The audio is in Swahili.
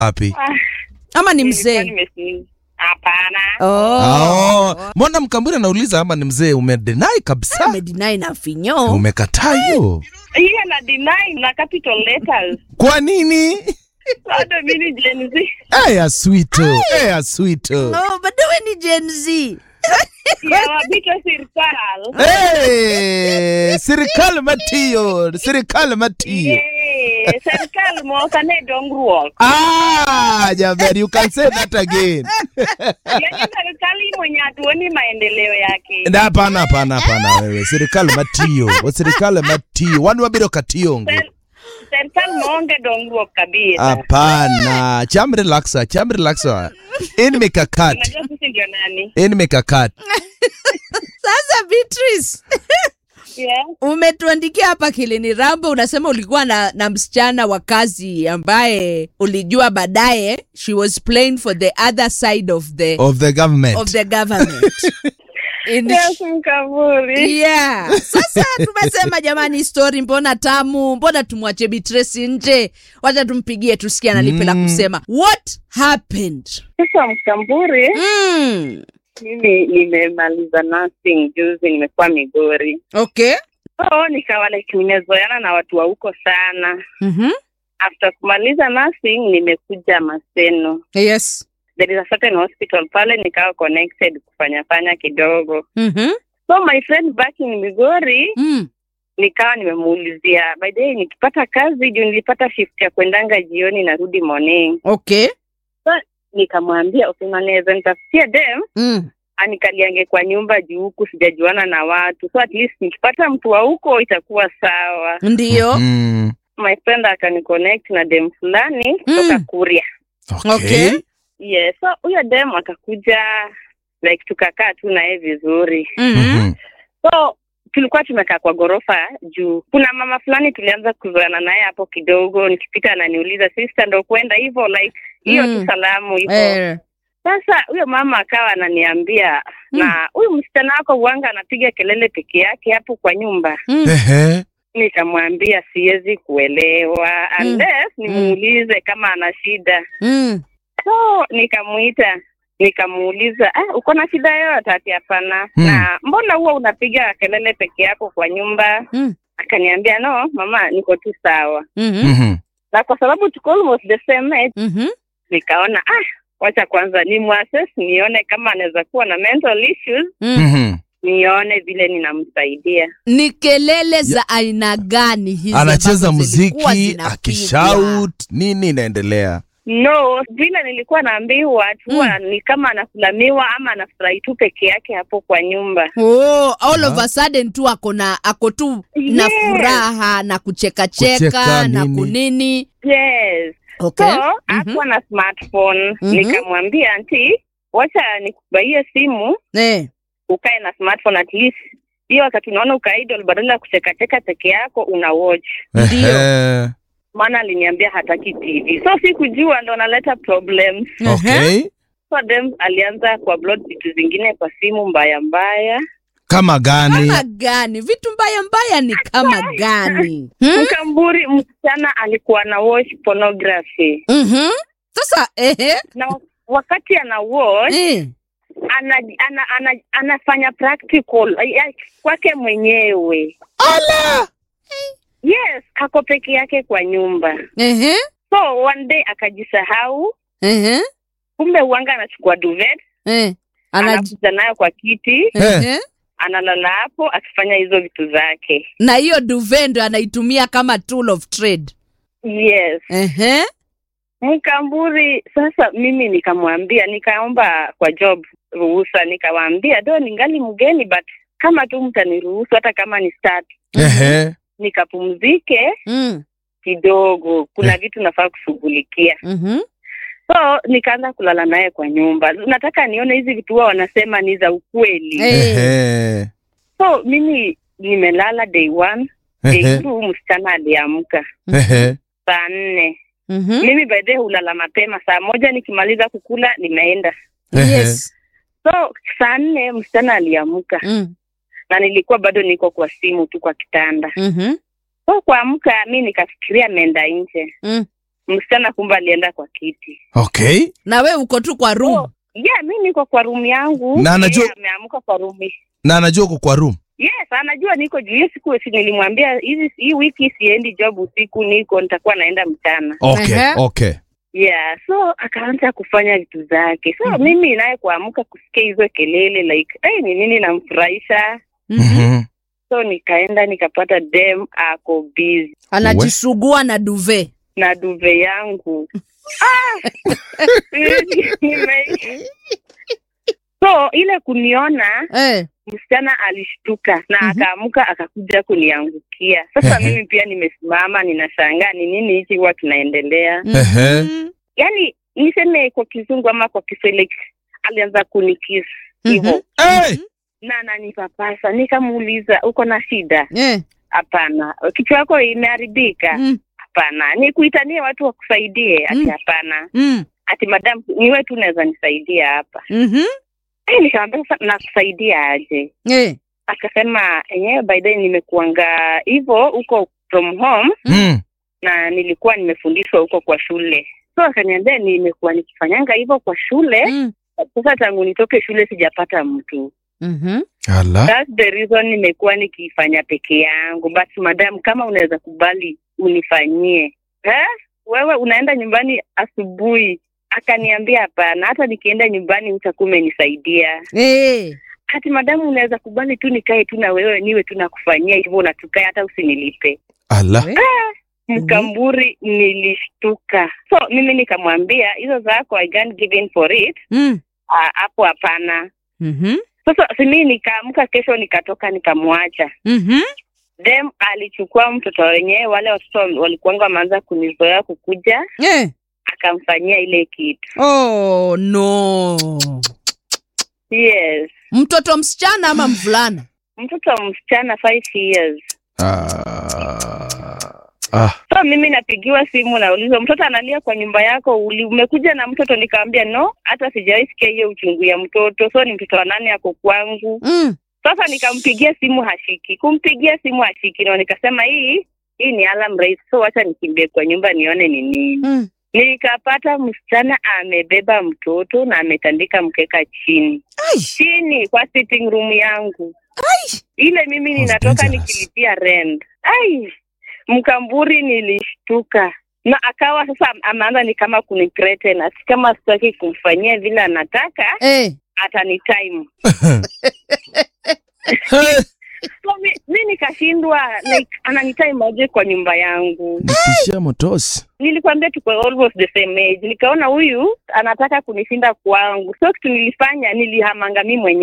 Wapi? Ah, ama ni nilikuwa mzee nimesi- Hapana. oh. Oh. Mbona Mkamburi anauliza ama ni mzee? Umedeny kabisa, amedinai na finyo umekataa hiyo. Hiyo na deny na capital letters. Kwa nini? Bado mimi Gen Z. Aya swito, aya swito. oh, bado we ni Gen Z Ya wabito serikali. Hey, serikali matiyo, serikali matiyo. Yeah, serikali mwaka ne dongruok. Ah, jamani, you can say that again. Yaani serikali mwenye hatuoni maendeleo yake. Na hapana, hapana, hapana wewe. Serikali matiyo, wa serikali matiyo. Wanu wabiro katiyongo. Ser- Serikali maonge dongruok kabisa. Hapana, cham relaxa, cham relaxa. In mikakati, Unajua sisi ndio nani? in mikakati. sasa Beatrice Yeah. umetuandikia hapa kilini rambo unasema ulikuwa na, na msichana wa kazi ambaye ulijua baadaye she was playing for the other side of the, Of the government. of the government In- Yes, Mkaburi. yeah sasa tumesema jamani story mbona tamu mbona tumwache Beatrice nje wacha tumpigie tusikie analipe la Mm. kusema what happened Sasa Mkamburi, mm. mimi nimemaliza nursing juzi, nimekuwa Migori. okay So nikawa like nimezoeana na watu wa huko sana. mm-hmm. After kumaliza nursing nimekuja Maseno. yes There is a certain hospital pale, nikawa connected kufanya fanya kidogo. mm-hmm. So my friend back in Migori mm. nikawa nimemuulizia by the way, nikipata kazi juu nilipata shift ya kwendanga jioni narudi morning. okay So nikamwambia okay, naweza nitafutia dem mm. anikaliange kwa nyumba juu huku sijajuana na watu, so at least nikipata mtu wa huko itakuwa sawa. ndio Mm. My friend akaniconnect na dem fulani Mm. kutoka Kuria. Okay. Yes, so huyo dem akakuja like tukakaa tu naye vizuri. mm-hmm. Mhm. So tulikuwa tumekaa kwa ghorofa juu kuna mama fulani tulianza kuzoeana naye hapo kidogo, nikipita ananiuliza sister, ndo kwenda hivyo like hiyo Mm. tu salamu hivyo. eh. Sasa huyo mama akawa ananiambia Mm. na huyu msichana wako uwanga anapiga kelele peke yake hapo kwa nyumba. mm. Ehe. Nikamwambia siwezi kuelewa Mm. unless nimuulize kama ana shida. Mm. So nikamuita nikamuuliza, ah, uko na shida yoyote? Ati hapana. Hmm. Na mbona huwa unapiga kelele peke yako kwa nyumba? Mm. Akaniambia no mama, niko tu sawa. Mhm. Mhm. Na kwa sababu tuko almost the same age, Mhm. nikaona ah, wacha kwanza ni muassess nione kama anaweza kuwa na mental issues, Mm. Mhm. nione vile ninamsaidia. ni kelele za aina gani hizi Anacheza ambazo zilikuwa muziki zinapigwa? akishout, nini inaendelea? No, vile nilikuwa naambiwa huwa ni kama anasulamiwa ama anafurahi tu peke yake hapo kwa nyumba. Oh, all of Ah. a sudden tu ako na ako tu na Yes. furaha na kuchekacheka Kucheka, na nini. kunini Yes. okay. So Mhm. hakuwa na smartphone. Mhm. Nikamwambia anti, wacha nikubaie simu Eh. ukae na smartphone at least hiyo wakati unaona uka idle badala ya kuchekacheka peke yako una watch. Ndio. Ehe. Maana aliniambia hataki TV, so sikujua ndo naleta problems. Ehe. Okay. So dem alianza kuupload vitu zingine kwa simu mbaya mbaya. Kama gani? kama gani vitu mbaya mbaya ni kama gani hmm? Mkamburi msichana alikuwa na watch pornography Mhm. sasa ehe. na wakati ana watch Eh. ana, ana, ana, anafanya practical ay- ay- kwake mwenyewe. Ala! Yes, ako peke yake kwa nyumba. Ehe. So one day akajisahau, Ehe. kumbe uanga anachukua duvet Eh. Ana- anakuja nayo kwa kiti, Ehe. analala hapo akifanya hizo vitu zake. na hiyo duvet ndo anaitumia kama tool of trade Yes, Ehe. Mkamburi. Sasa mimi nikamwambia, nikaomba kwa job ruhusa, nikawaambia do ningali mgeni, but kama tu mtaniruhusu hata kama ni start, Ehe. nikapumzike Mm. kidogo, kuna vitu nafaa kushughulikia. Mhm. So nikaanza kulala naye kwa nyumba. Nataka nione hizi vitu huwa wanasema ni za ukweli. Eh. Ehe. So mimi nimelala day one, day Ehe. two msichana aliamka Ehe. saa nne. Mhm. Mimi by the way hulala mapema, saa moja nikimaliza kukula nimeenda. Ehe. Yes. So saa nne msichana aliamka Mm. na nilikuwa bado niko kwa simu tu kwa kitanda. Mhm. So kuamka mi nikafikiria ameenda nje. Mm. msichana kumbe alienda kwa kiti okay na we uko tu kwa room Oh, yeah mi niko kwa rumu yangu Na anajua- Yeye ameamka kwa rumu na anajua uko kwa room yes anajua niko juu hiyo siku si nilimwambia hizi hii wiki siendi job usiku niko nitakuwa naenda mchana okay Ehe. okay yeah so akaanza kufanya vitu zake so mimi naye kuamka kusikia hizo kelele like hey, ni nini namfurahisha Mhm. Mhm. so nikaenda nikapata dem ako busy anajisugua na duve na duve yangu ah! Nime- so ile kuniona eh. msichana alishtuka na Mhm. akaamka akakuja kuniangukia sasa Ehe. mimi pia nimesimama ninashangaa ni nini hichi huwa kinaendelea Ehe. Mhm. yaani niseme kwa kizungu ama kwa kiswahili alianza kunikis Mhm. hivyo hey! na ananipapasa nikamuuliza uko na shida Eh. hapana kichwa yako imeharibika Mm. hapana nikuitanie watu wakusaidie ati Mm. hapana Mm. ati madam niwe tu unaweza nisaidia hapa Mhm. Eh, nikamwambia sasa nakusaidia aje Eh. akasema enyewe by then nimekuanga hivyo huko from home Mm. na nilikuwa nimefundishwa huko kwa shule so akaniambia nimekuwa nikifanyanga hivyo kwa shule Mm. sasa tangu nitoke shule sijapata mtu Mhm. ala That's the reason nimekuwa nikifanya peke yangu but madam kama unaweza kubali unifanyie eh? wewe unaenda nyumbani asubuhi akaniambia hapana hata nikienda nyumbani utakuwa umenisaidia Eh. hati madamu unaweza kubali tu nikae tu na wewe niwe tu nakufanyia hivyo na tukae hata usinilipe ala Eh. mkamburi nilishtuka so mimi nikamwambia hizo zako I can't give in for it Mm. Ah, hapo hapana Mhm. sasa simi nikaamka kesho nikatoka nikamwacha Mhm. dem alichukua mtoto wenyewe wale watoto walikuanga wameanza kunizoea kukuja Eh. akamfanyia ile kitu Oh no. yes Mtoto msichana ama mvulana? mtoto msichana five years ah. ah. so mimi napigiwa simu naulizwa mtoto analia kwa nyumba yako uli umekuja na mtoto nikaambia no hata sijawahi sikia hiyo uchungu ya mtoto so ni mtoto wa nani ako kwangu Mm. sasa nikampigia simu hashiki kumpigia simu hashiki na nikasema hii hii ni alarm race so wacha nikimbie kwa nyumba nione ni nini Mm. nikapata msichana amebeba mtoto na ametandika mkeka chini Ai. chini kwa sitting room yangu ile mimi That's ninatoka dangerous. nikilipia rent ai mkamburi nilishtuka na akawa sasa ameanza ni kama kunithreaten ati kama sitaki kumfanyia vile anataka Eh. atani time Hey! so mi, mi nikashindwa like ananitime aje kwa nyumba yangu nitishia motosi nilikwambia tuko almost the same age nikaona huyu anataka kunishinda kwangu so kitu nilifanya nilihamanga mi mwenyewe